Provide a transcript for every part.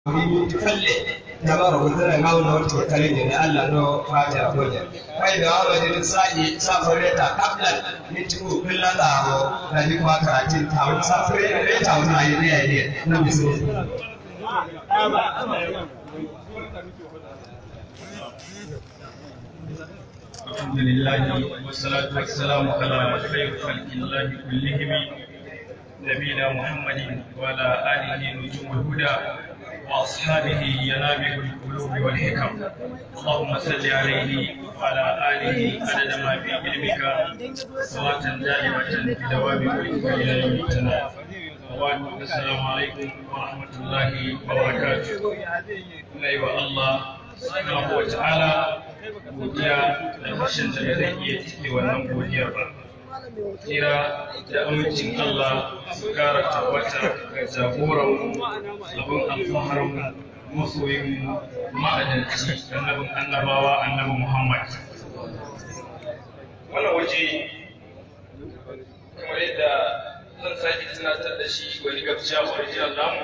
falle tabara gudana ngawno to kalende ne Allah no fata goje kai da wa da sai sa fareta kablan nitu billala ho da ni kwa karatin ta wani sa fareta ta wani ayi ne ayi na bisu الحمد لله والصلاة والسلام على خير خلق الله كلهم نبينا محمد وعلى آله نجوم الهدى وأصحابه ينابغ القلوب والحكم اللهم صل عليه وعلى آله عدد ما في علمك صلاة دائمة في دوام ملكك إلى يوم التناد وبعد السلام عليكم ورحمة الله وبركاته أيها الله subhanahu wa ta'ala godiya da rashin da zai iya cike wannan godiyar ba kira da amincin Allah su kara tabbata ga jagoran abin alfaharin masoyin ma'adalci annabin annabawa annabi Muhammad wannan waje kamar yadda zan sake tunatar da shi wani gabciya original namu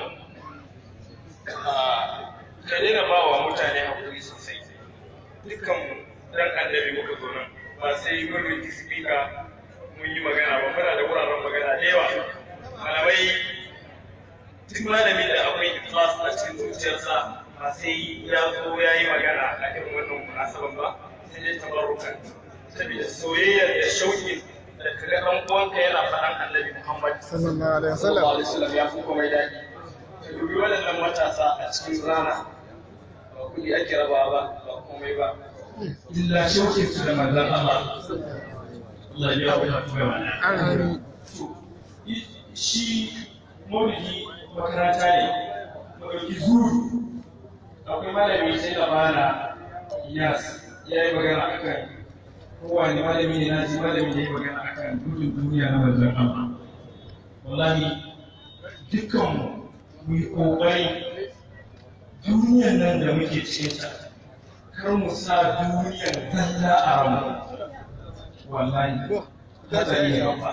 ka daina ba wa mutane haƙuri sosai dukkan dan annabi muka zo nan ba sai mun riki speaker mun yi magana ba muna da wuraren magana da yawa malamai duk malami da akwai ikhlas a cikin zuciyarsa ba sai ya zo ya yi magana a irin wannan munasaban ba sai dai tabarrukan saboda soyayyar da shauƙi da kaga ɗan uwanka yana faɗan annabi Muhammad sallallahu alaihi sallallahu wasallam alaihi wasallam ya fi komai daɗi ka dubi waɗannan matasa a cikin rana ba kuɗi ake rabawa ba ba komai ba illa shauke su da manzan Allah Allah ya yi wa kuma wannan amin shi maulidi makaranta ne maɗauki zuru akwai malami sai da bana yas ya yi magana akan kowane malami ne na ji malami da ya yi magana akan gudun duniya na manzan Allah wallahi dukkan mu yi ƙoƙari duniyar nan da muke cikin ta kar mu sa duniyar zalla a ramu wallahi hatsari ne babba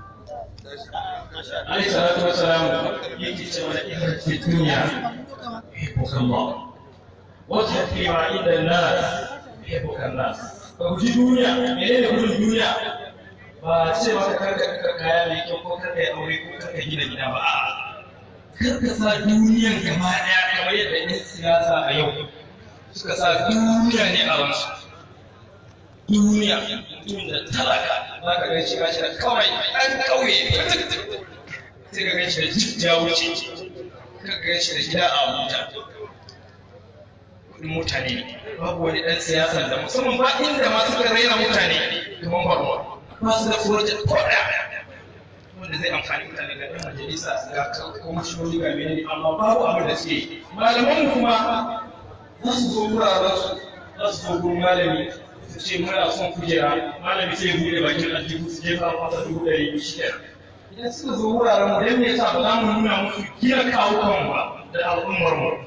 alaihi salatu wassalam yake cewa da ita ce duniya yuhibbuka Allah wa tahfi ma inda nas yuhibbuka nas ka guji duniya menene gudun duniya ba ce maka karka ka kaya mai kyau ko karka yi aure ko karka gina gida ba a'a karka sa duniyar gaba daya kamar yadda yan siyasa a yau suka sa duniya ne a ransu duniya mutumin da talaka za ka gan shi gashi da kawai ɗan ƙauye sai ka gan shi da jijja wuce ka gan shi da gida a abuja kudin mutane ne babu wani ɗan siyasa da musamman ba inda ma suka raina mutane kamar barwa ba su da project ko ɗaya wanda zai amfani mutane ga ɗan majalisa ga kwamishinoni ga menene amma babu abin da suke malaman kuma za su zo wuraren su za su zo gurin malami su ce muna son kujera malami sai bude bakin aljihu su jefa masa dubu ɗari shida idan suka zo wuraren mu dan me yasa ba za mu nuna musu gina kawo kanmu ba da al'ummar mu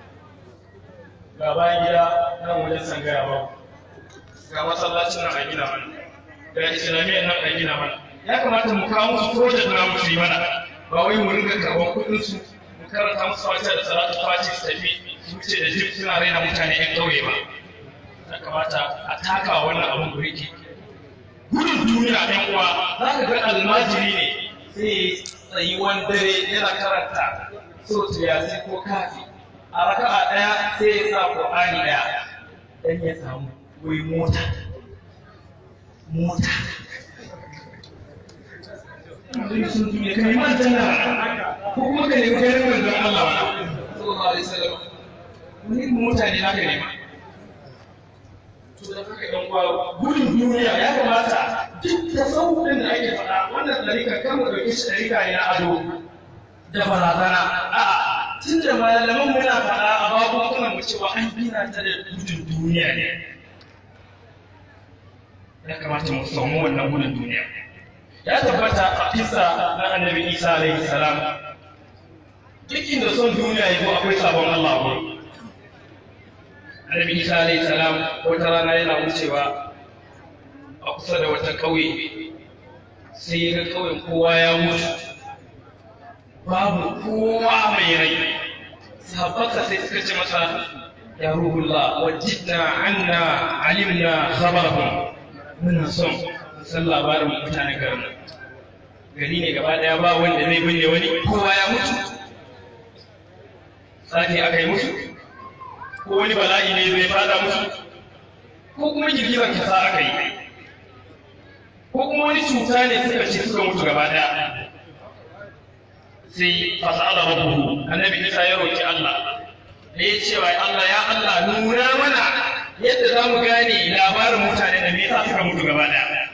ga bayan gida nan wajen sangaya ba ga masallacin nan a gina mana ga islamiyyar nan a gina mana ya kamata mu kawo musu project na musu yi mana ba wai mu ringa karɓar kuɗin su mu karanta musu fatiha da salatu fatiha su tafi su wuce da jip suna raina mutane yan ƙauye ba ya kamata a taka wannan abin buriki gudun duniya ɗan uwa za ka ga almajiri ne sai tsayi wani dare yana karanta surtu yasin ko kafi a raka'a ɗaya sai ya sa ƙur'ani ɗaya dan ya samu wai mota mota sun duniya kai man tana ko kuma ka nemi kai manzon Allah wa sallallahu alaihi wasallam wani mota ne naka nema to da haka ɗan uwa gudun duniya ya kamata duk da sauƙin da ake faɗa wannan ɗarika kan mu ɗauki shi ɗarika ne na ado da barazana a'a tun da malaman muna faɗa a babukunan mu cewa an gina ta da gudun duniya ne ya kamata mu samu wannan gudun duniya ya tabbata a kisa na annabi isa alaihi salam duk inda son duniya ya zo akwai sabon allah ba annabi isa alaihi salam wata rana yana wucewa a kusa da wata ƙauye sai ya ga ƙauyen kowa ya mutu babu kowa mai rai sahabbaka sai suka ce masa ya ruhullah wajidna anna alimna khabarahum muna son san labarin mutanen garin nan gari ne gaba daya ba wanda zai binne wani kowa ya mutu sake aka yi musu ko wani bala'i ne zai fada musu ko kuma girgizar kasa aka yi ko kuma wani cuta ne suka ce suka mutu gaba daya sai fasa'ala rabbuhu annabi Isa ya roki Allah da ya cewa Allah ya Allah nuna mana yadda za mu gane labarin mutane da me yasa suka mutu gaba daya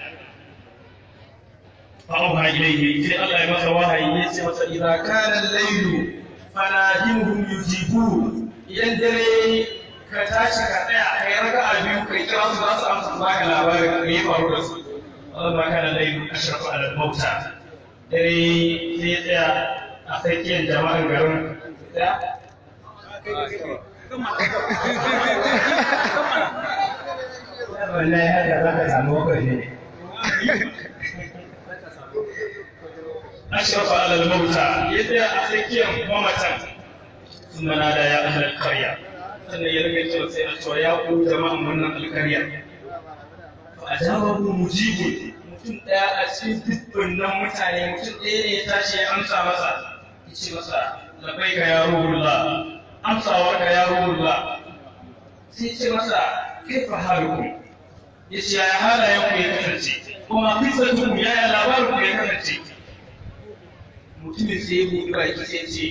fa'auha ilayhi sai Allah ya masa wahayi ya ce masa idza kana al-laylu fanadihum yujibu idan dare ka tashi ka tsaya kai raka'a biyu kai kira su za su amsa baka labarin me ya faru da su Allah ma kana laylu ashrafu ala al-mauta dare sai ya tsaya a tsakiyar jama'an garin da wallahi haka za ka samu wakwaje ashrafa ala al-mauta ya tsaya a tsakiyar mamatan sun mana da ya ahal karya sannan ya rage cewa sai a cewa ya ku jama'an wannan alkarya fa ajabahu mujibu mutum daya a cikin dukkan nan mutane mutum ɗaya ne ya tashi ya amsa masa ya ce masa labbaika ya ruhullah amsawar ka ya ruhullah sai ce masa kaifa halukum ya ce yaya halayen ku ya kasance kuma kisatukum yaya labarin ku ya kasance mutumin sai ya buɗe baki sai ce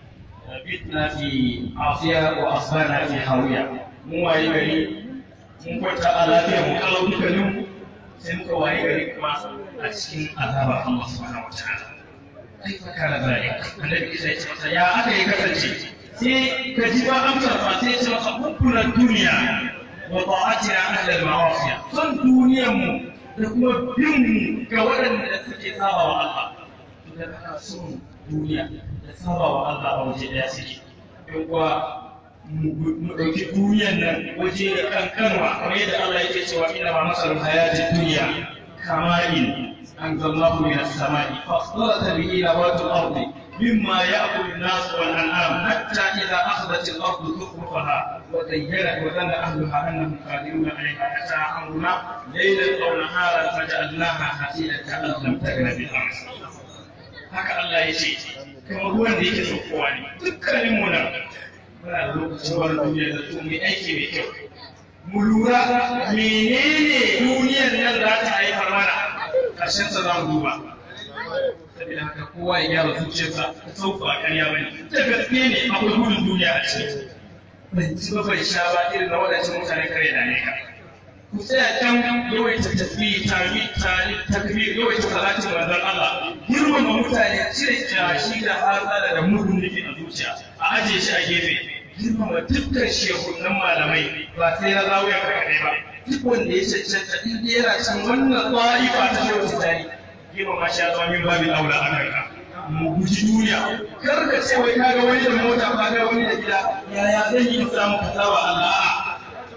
bitna fi afiya wa asbana fi hawiya mun waye gari mun kwanta a lafiya mu kalau dukkanin mu sai muka waye gari kuma a cikin azabar Allah subhanahu wataala kai fa kana zalik annabi Isa ya ce masa ya aka yi kasance sai ka ji ba amsar fa sai ya ce masa hubbuna duniya wa ta'atina ahlal ma'asiya son duniyar mu da kuma bin mu ga waɗanda suke saba wa Allah idan ana son duniya da saba wa Allah a waje ɗaya suke in kuwa mu ɗauki duniyan nan waje da kankanwa kamar yadda Allah yake cewa inna ma masalul hayati dunya kama'in anzalallahu min as-sama'i fasdalata bihi nabatul ardi مما يأكل الناس والأنعام حتى إذا أخذت الأرض زخرفها وزينت وظن أهلها أنهم قادرون عليها أتى أمرنا ليلا أو نهارا فجعلناها حسيدا كأن لم تغن بالأمس haka Allah ya ce kamar ruwan da yake saukowa ne dukkanin mu nan muna da lokacin wani duniya da su mai aiki mai kyau mu lura menene duniyar nan za ta haifar mana ƙarshen sa za mu duba saboda haka kowa ya gyara zuciyarsa ta sauka a ƙarya bane ta gaske ne akwai gudun duniya a ciki ban ci ba ban sha ba irin na waɗancan mutane kare da ne ka ku tsaya can yawaita tasbih tari tari takbir yawaita salatin manzon Allah girmama mutane cire kyashi da hasala da mugun nufi a zuciya a ajiye shi a gefe girmama dukkan shehunan malamai ba sai na zawuya kaɗai ba duk wanda ya cancanta in dai yana can wannan ta'ifa ta shehu tijani girmama shi a zama min babin aula a kanka mu guji duniya kar ka ce wai kaga wani da mota ka ga wani da gida yaya zan yi samu kasawa Allah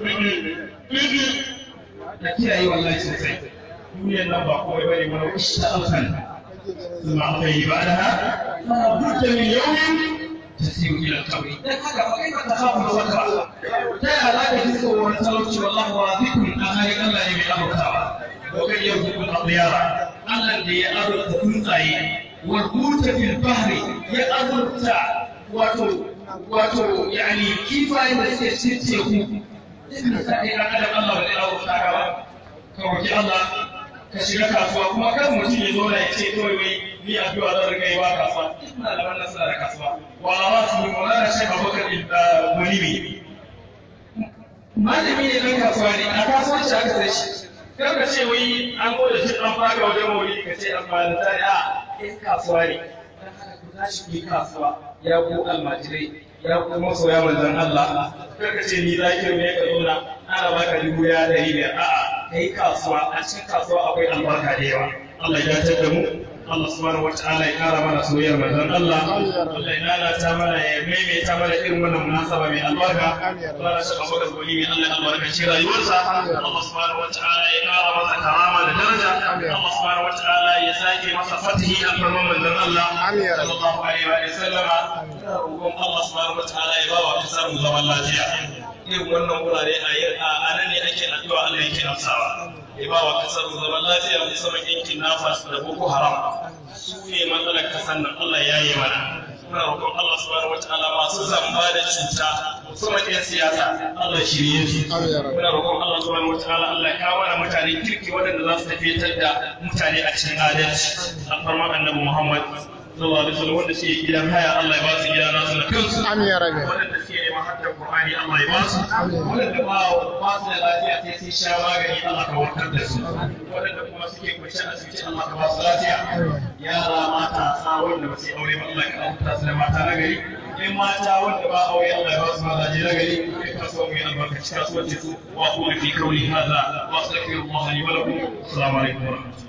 da kiyaye wallahi sosai duniyar nan ba kawai bane wani kusa alfan ثم أعطيه بعدها بد من يوم تسير إلى القبر فكيف تخاف الوقت تا لا تجد وتلوش والله واثق أهل الله يبي أبوكا وكان يرزق الأطيار الذي يأرض تنطعي والقوت في البحر يأرض واتو واتو يعني كيف يستطيع in sa ɗaya ɗan adam Allah bai dawo ta ka ba ka roki Allah ka shiga kasuwa kuma kan mutum ya zo da ya ce kawai wai ni addu'a zan riga yi wa kasuwa ina da wannan suna da kasuwa wala ma su mu na shek Abubakar Mulimi malami ne ɗan kasuwa ne a kasuwanci aka sai shi kar ka ce wai an gode shi an fara wajen maulidi ka ce an fara ta a ɗan kasuwa ne dan haka ku tashi ku yi kasuwa ya ku almajirai ya kuma soya manzon Allah kar ka ce ni zakir ne ka zo na ana baka dubu ya dari biyar a'a kai kasuwa a cikin kasuwa akwai albarka da yawa Allah ya tar da mu Allah subhanahu wataala ya kara mana soyayyar manzon Allah Allah ya lalata mana ya maimaita mana irin wannan munasaba mai albarka Allah ya saka maka goli mai Allah ya albarkaci rayuwarsa Allah subhanahu wataala ya kara masa karama da daraja Allah subhanahu wataala ya sake masa fatihi a farman manzon Allah sallallahu alaihi wa sallama muna roƙon Allah subhanahu wataala ya ba wa kasar mu zaman lafiya irin wannan wurare a yi a nan ne ake addu'a Allah yake amsawa ya ba wa kasar mu zaman lafiya musamman yankin Nafas da Boko Haram su ne matsalar kasar nan Allah ya yi mana muna roƙon Allah subhanahu wataala masu zamba da cuta musamman 'yan siyasa Allah shirye su muna roƙon Allah subhanahu wataala Allah ya kawo mana mutane kirki waɗanda za su tafiyatar da mutane a cikin adalci alfarman annabi Muhammad sallallahu alaihi wasallam wanda suke gidan haya Allah ya ba su gida nasu na kansu Amin ya rabe. waɗanda suke neman haddar Qur'ani Allah ya ba su waɗanda ba ba su da lafiya sai sun sha magani Allah ka warkar da su waɗanda kuma suke kwance a asibiti Allah ka ba su lafiya yara matasa wanda ba su yi aure ba Allah ka ɗauka su da mata na gari in mata wanda ba aure Allah ya ba su mazaje na gari in kasuwa mu yi albarkaci kasuwanci su wa kuma fi kauli hada wa astaghfirullah li wa lakum assalamu alaikum wa rahmatullahi